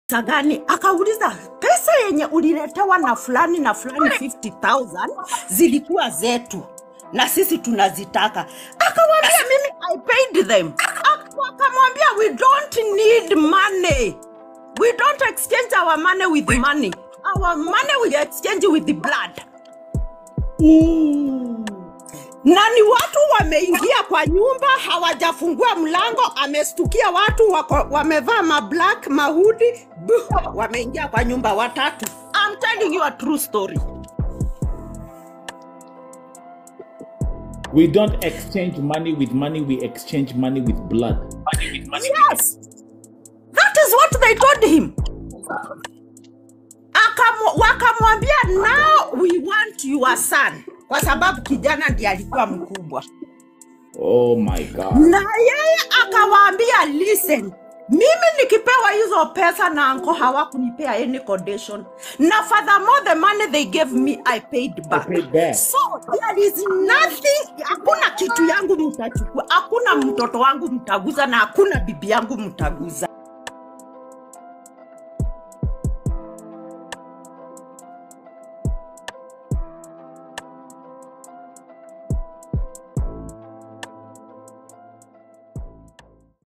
pesa gani? Akauliza pesa yenye uliletewa na fulani na fulani 50,000 zilikuwa zetu na sisi tunazitaka. Akamwambia mimi I paid them. Ak- Akamwambia we don't need money. We don't exchange our money with money. Our money we exchange with the blood. Mm. Na ni watu wameingia kwa nyumba hawajafungua mlango, amestukia watu wako, wamevaa mablack mahudi, buh, wameingia kwa nyumba watatu. I'm telling you a true story. We don't exchange money with money, we exchange money with blood. Yes, that is what they told him. Akamu- Wakamwambia now we want your son, kwa sababu kijana ndiye alikuwa mkubwa. Oh my God. na yeye akawaambia listen mimi nikipewa hizo pesa na anko hawakunipea any condition na furthermore the money they gave me i paid back, paid back. so there is nothing hakuna kitu yangu mtachukua hakuna mtoto wangu mtaguza na hakuna bibi yangu mtaguza